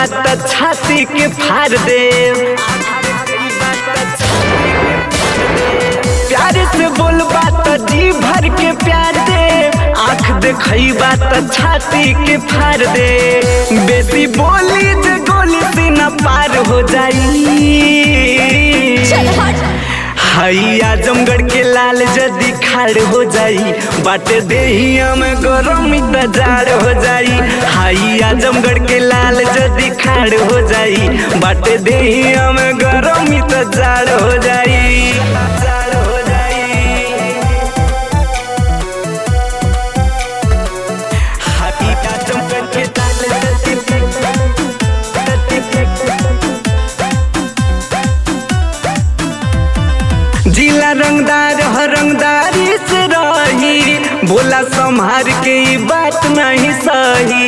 बात छाती के फाड़ दे प्यार से बोल बात जी भर के प्यार दे आँख देखई बात छाती के फाड़ दे बेसी बोली जे गोली से न पार हो जाई चल हट हाई आजमगढ़ के लाल जदी खाड़ हो जाई बाटे देहिया में गरमी त जाड़ हो जाई हाई आजमगढ़ के लाल जदी खाड़ हो जाई बाटे देहिया में गरमी त जाड़ हो जाई जाड़ हो जाई हाई आजमगढ़ के लाल जदी जिला रंगदार हर रंगदारी से रही बोला संभार के ई बात नहीं सही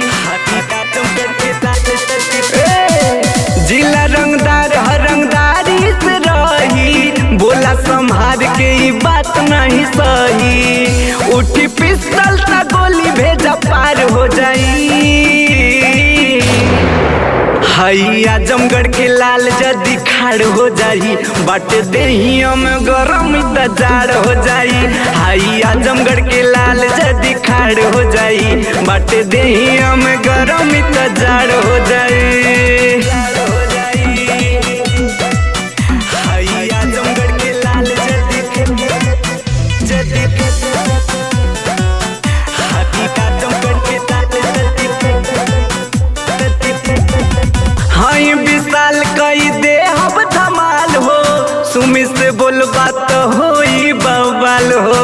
ए, जिला रंगदार हर रंगदारी से रही बोला संभार के ई बात नहीं सही उठी पिस्तल ता गोली भेजा पार हो जाई हई आजमगढ़ के लाल जदी खाड़ हो जाई बाटे देहिया में गरम त जाड़ हो जाई हई आजमगढ़ के लाल जदी खाड़ हो जाई बाटे देहिया में गरम त जाड़ हो जाई हई आजमगढ़ के लाल जदी जदी हई आजमगढ़ के लाल जदी हाई विशाल कई दे अब धमाल हो सुमी से बोल बात होई बवाल हो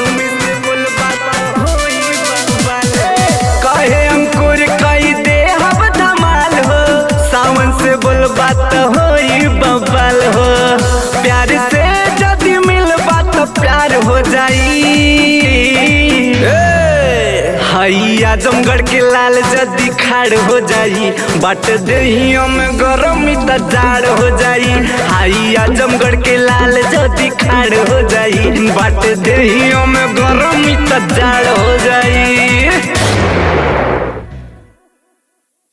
कहे अंकुर कई दे अब धमाल हो सावन से बोल बात होई बवाल हो प्यार से जदी मिल बात प्यार हो जाई हई आजमगढ़ के लाल जदी खाड़ हो जाई बाट देहियों में गरमी त जाड़ हो जाई हई आजमगढ़ के लाल जदी खाड़ हो जाई बाट देहियों में गरमी त जाड़ हो जाई